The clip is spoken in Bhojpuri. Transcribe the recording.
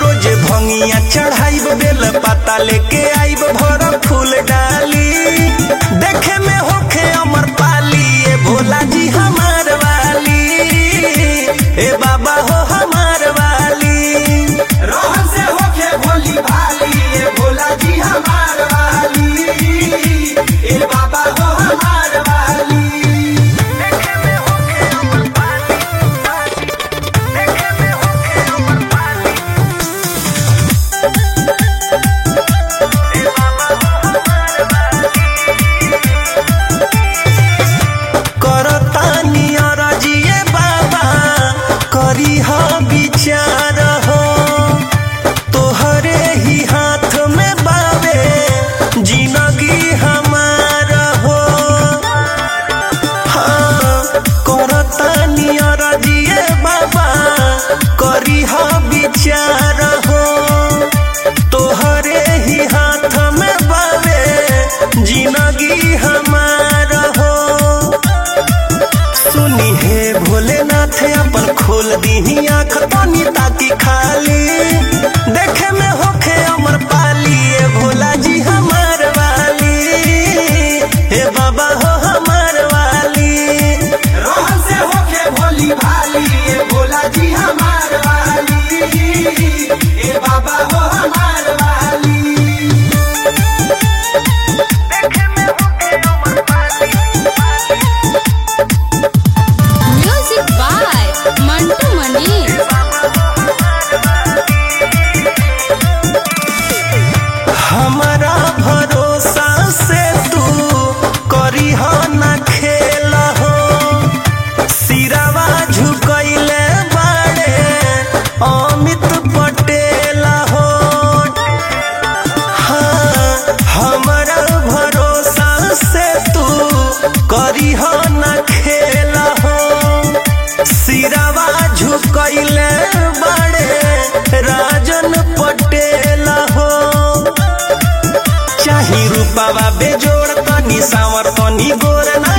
रोज भंगिया चढ़ाइब बेल पता लेके आइब भर फूल डाली देखे में होखे अमर पाली ए भोला जी हमार वाली ए बाबा हो हमार वाली रोहन से होके भोली भाली ये भोला जी हमार वाली ए बाबा हो हमार वाली करतानी अरजिए बाबा करी ह विचार हो तोहरे ही हाथ में बावे जिंदगी हमार हो हाँ करतानी अरजिए बाबा करी ह विचार हो तोहरे ही हाथ में बावे जिंदगी हमार हो सुनी हे भोलेनाथ अपन खोल दीही आँख तनी ताकि खाली देखे में होखे अमर पाली ए भोला जी हमार वाली हे बाबा हो हमार वाली रोहन से होके भोली भाली ये भोला जी हमार वाली ए बाबा हो हमार वाली Music by Mantu Mani. हमारा भरोसा से तू करी हो न खेल हो सिरावा झुकैले बाड़े अमित पटेल हो हाँ हमारा भरोसा से तू करी हो न खेल हो सिरावा झुकैले बाड़े राजन पटेल हो चाही रूपावा बेजोड़ तनी सावर तनी गोर ना